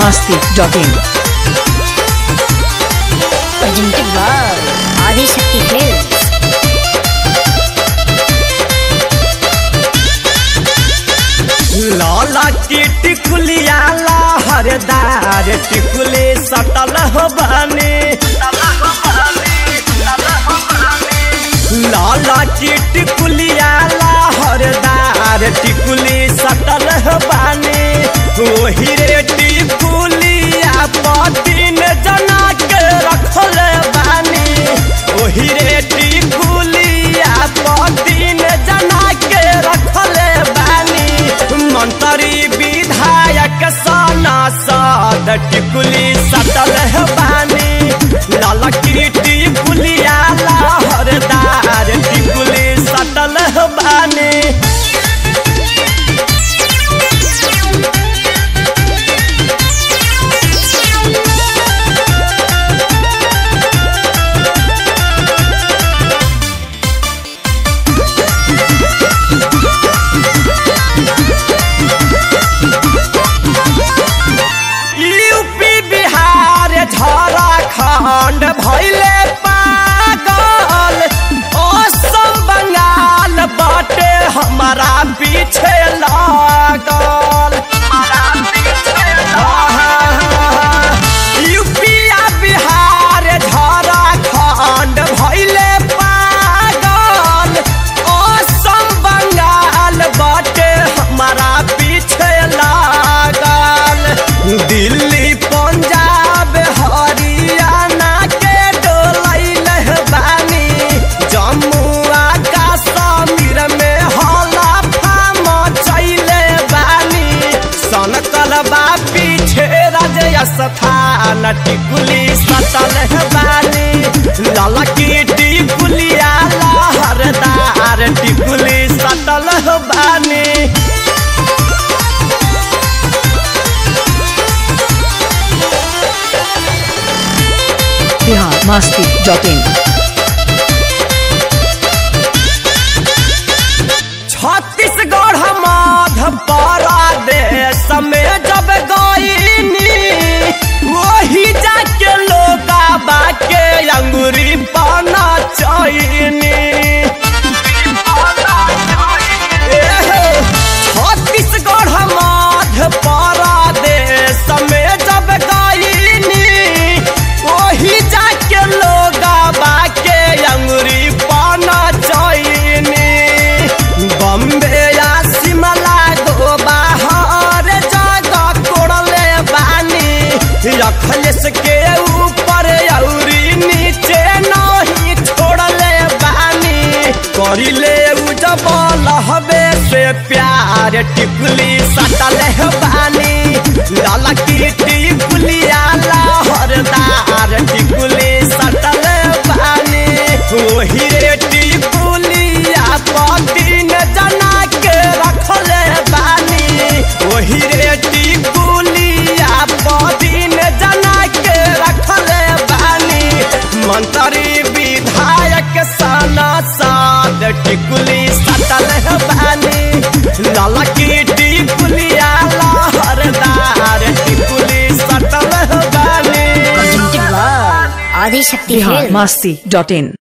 masti.in. presented by Adishakti Films. लाला की टिकुलिया लहरदार टिकुली सटल हो बने लाला की टिकुलिया लहरदार टिकुली सटल हो बने वही रे टिकुलिया पतिन जना के रखल बानी वही रे टिकुलिया पतिन जना के रखल बानी मंत्री विधायक साना साद टिकुली सटल है बानी लाला की टिकुलिया लहरदार टिकुली सटल है बानी यूपी बिहार झारखंड भैले पागल असम बंगाल बाटे हमारा पीछे लागल यूपी आ बिहार झारखंड भैले पागल असम बंगाल बाटे हमारा पीछे लागल दिल्ली पंजाब हरियाणा के डोलैल बानी जम्मू आ कश्मीर में हला फाम चैले बानी सनकल बा पीछे राजय स्थान टिकुली सटल है बानी लाला की टिकुलिया लहरदार टिकुली सटल है बानी Bihar masti.in. छत्तीसगढ़ मध्य प्रदेश में जब गईनी वही जाके लोग बाके अंगूरी पाना चैनी छत्तीसगढ़ मध्य प्रदेश में जब गईनी वही जाके लोग बाके अंगूरी पाना चैनी बम्बे या शिमला गो बाहर जगह कोड़ले बानी रखलेस के ऊपर औरी नीचे नहीं छोड़ले बानी करिले उ जब लहबे से प्यार टिकुली सटल है बानी लाला की टिकुलिया लहरदार टिकुली सटल बानी वही रे टिकुलिया पतिन जना के रखल बानी वही रे टिकुलिया पतिन जना के रखल बानी मंत्री विधायक साना साद टिकुली सटल है बानी लाला की टिकुलिया लहरदार टिकुली सटल है बानी Presented by Adishakti Bihar Films. masti.in.